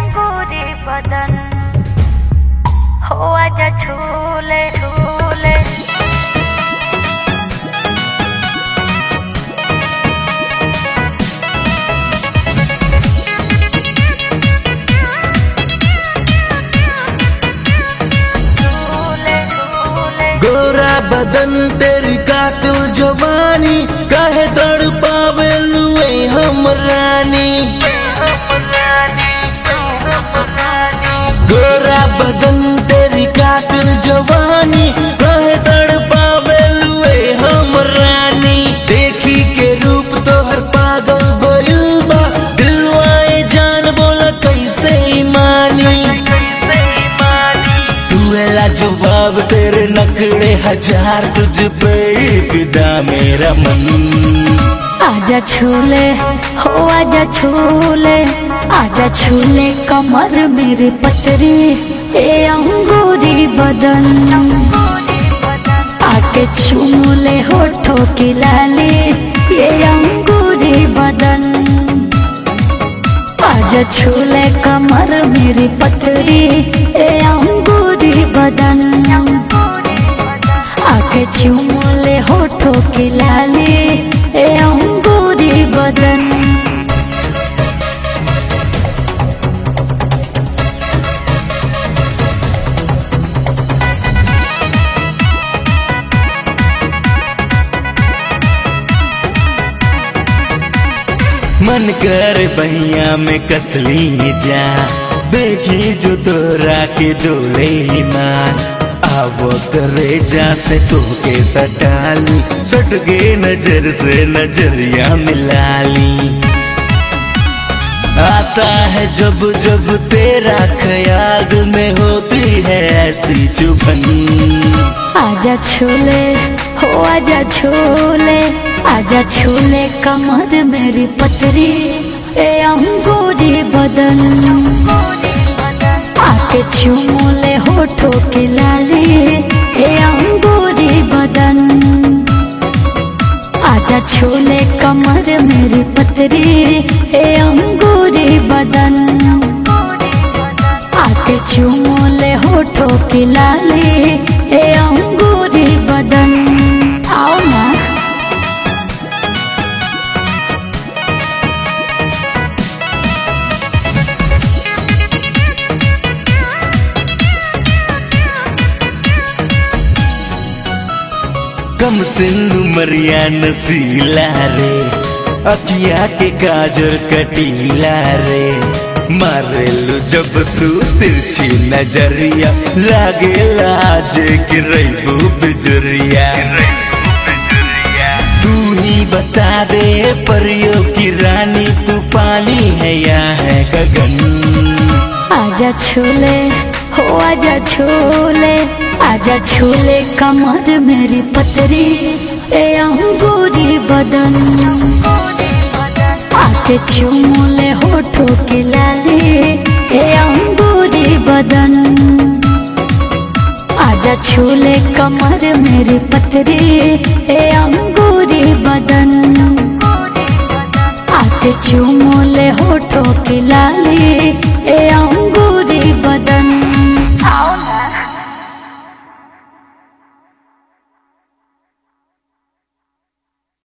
अंगूरी बदन हो आजा झूले झूले झूले झूले गोरा बदन तेरी कातिल जवानी काहे दड़ पावे लुए हम रानी गोरा बदन तेरी कातिल जवानी काहे दड़ पावे लुए हम रानी देखी के रूप तोहर पागल गोइल बा दिलवाए जान बोला कैसे मानी तू एला जवाब तेरे नखड़े हजार तुझ पे ही फिदा मेरा मन आजा छूले हो आजा छूले आजा छूले कमर मेरी पतरी ए अंगूरी बदन आके छूले होठों की लाली ये अंगूरी बदन आजा छूले कमर मेरी पतरी ए अंगूरी बदन आके चुमले होठों की लाली ए अंगूरी बदन मन कर बहिया में कसली जा देखी जो तोरा के डोले ईमान आवो करे जा से तो के सटाली सट के नजर से नजरिया मिला ली आता है जब जब तेरा ख्याल में होती है ऐसी चुभन आजा छूले हो आजा छूले आजा छूले कमर मेरी पतरी ए अंगूरी बदन आके चुमले होठों की लाली ए अंगूरी बदन आजा छूले कमर मेरी पतरी ए अंगूरी बदन आके चुमले होठों की लाली ए अंगूरी बदन आओ ना कम सिंधु मरिया नसीला रे अखिया के काजर कटीला रे मारेलू जब तू तिरछी नजरिया लागे लाज गिरबू बिजुरिया तू ही बता दे परियों की रानी तू पानी है या है गगन आजा छूले हो आजा छूले आजा छूले कमर मेरी पतरी ए अंगूरी बदन आके चुमले होठों की लाली ए अंगूरी बदन आजा छूले कमर मेरी पतरी ए अंगूरी बदन आके चुमले होठों की लाली ए अंगूरी बदन